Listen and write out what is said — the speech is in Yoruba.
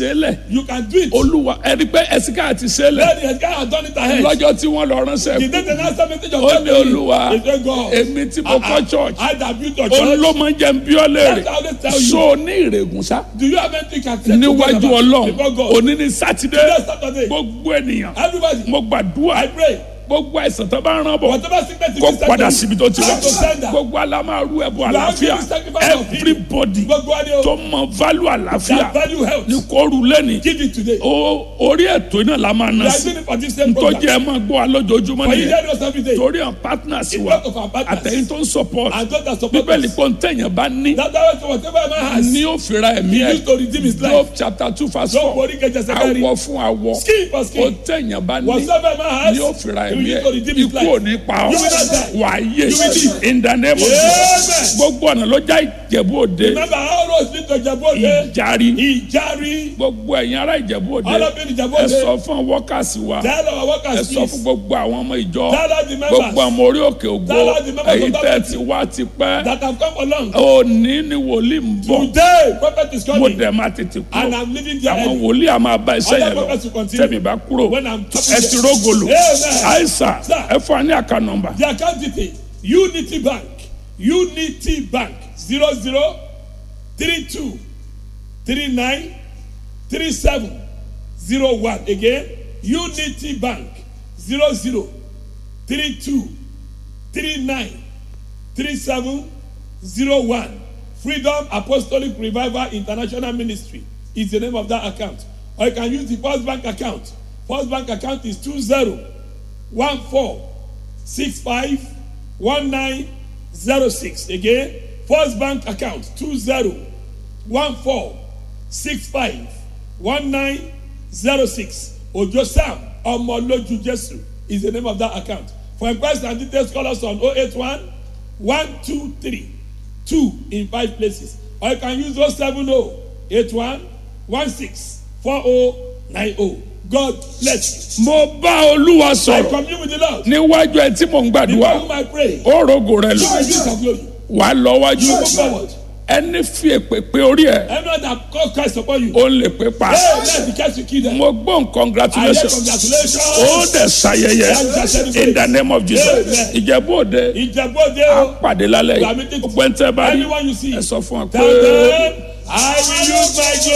délẹ̀ You can do it. olúwa ẹni pé ẹsìká ti ṣẹlẹ̀ Then the guy has done it ahead. lọ́jọ́ tí wọ́n lọ ránṣẹ́ The kú day the last message of ó God ní olúwa He said, God, èmi tí mo kọ́ church I that built your òun church. ló máa ń jẹ́ ń bí ọ léèrè That's how they tell you. so ní ìrègùn sá Do you have anything you can say to God níwájú about- ọlọ́run before God? òní ní sátidé Today Saturday. gbogbo ènìyàn Everybody, mo gbàdúrà I pray. gbogbo àìsàn tó bá ń rán bọ̀ Whatever sickness kó is sent padà to síbi you, tó ti wá I to send her. gbogbo alámàrú ẹ̀bùn You are àlàáfíà giving sacrifice of healing. everybody Gbogbo wa ni o. tó mọ value àlàáfíà That value health. ní kóoru lẹ́ni Give it today. o orí ètò iná la máa We ná are sí doing it for this same tó program. jẹ́ ẹ máa gbọ́ wa lójoojúmọ́ For you nìyẹn hear us every day. torí àwọn partners In wa front of our partners. àtẹ̀yìn tó ń support And those that support bíbélì us. pọ̀ ń tẹ̀yàn bá ní That's why so whatever a man has. ní ó fira ẹ̀mí He ẹ̀ used to redeem his Job life. chapter two verse Job four orí kẹjẹ sẹkẹrì. awọ fún awọ Skin for ó skin. tẹ̀yàn bá ní Whatever a man has. ní ó fira He ẹ̀mí used ẹ̀ to redeem his ikú ò life. ní pa ọ́ You will not die. wà á yé You will live. in the name of Amen. Jesus gbogbo ọ̀nà ló já ìjẹ̀bú òde Remember how roads lead to Ìjẹ̀bú-Òde? ìjárí Ìjárí. gbogbo ẹ̀yin ará ìjẹ̀bú òde All of you in ẹ Ìjẹ̀bú-Òde. sọ fún workers wa Tell our ẹ workers sọ fún please. gbogbo àwọn ọmọ ìjọ Tell all the members. gbogbo àwọn orí òkè ògo Tell all the members èyí of tẹ́ that ti wá ti pẹ́ That have come along. òní ni wòlíì ń bọ̀ Today, prophet is mo coming. dẹ̀ máa tètè And kúrò I'm leaving there àwọn early. wòlíì a máa bá iṣẹ́ Other yẹn lọ prophets will continue. tẹ̀mí bá kúrò When I'm talking ẹ ti there. rógòlò Amen. àìsà Sir. ẹ fún wa ní àká nọ́mbà The account detail Unity Bank Unity Bank zero zero three two three nine three seven zero one again Unity Bank zero zero three two three nine three seven zero one Freedom Apostolic Revival International Ministry is the name of that account or you can use the First Bank account First Bank account is two zero one four six five one nine zero six again first bank account two zero one four six five one nine zero six ojo sam ọmọlójú jesu is the name of that account for inquiries and details call us on oh eight one one two three two in five places or you can use oh seven oh eight one one six four oh nine oh god bless you. mo bá olúwa I sọ̀rọ̀ commune with the Lord. níwájú ẹ tí mò ń Before gbàdúrà whom I pray. ó rògò rẹ lò You will use your glory. wà á lọ wájú You move forward. ẹni fi èpè pé orí ẹ Everyone that call Christ upon you. ó lè pé pa Hey, let the catch you kill them. mo gbọ́n I hear congratulations congratulations. ó dẹ̀ ṣayẹyẹ in the name of Jesus Amen. ìjẹ̀bú òde Ìjẹ̀bú-Òde á o. pàdé lálẹ́ We are yìí meeting gbogbo ẹni tẹ́ bá rí Anyone you see. ẹ sọ fún wa pé. Tell them, I will use my glory.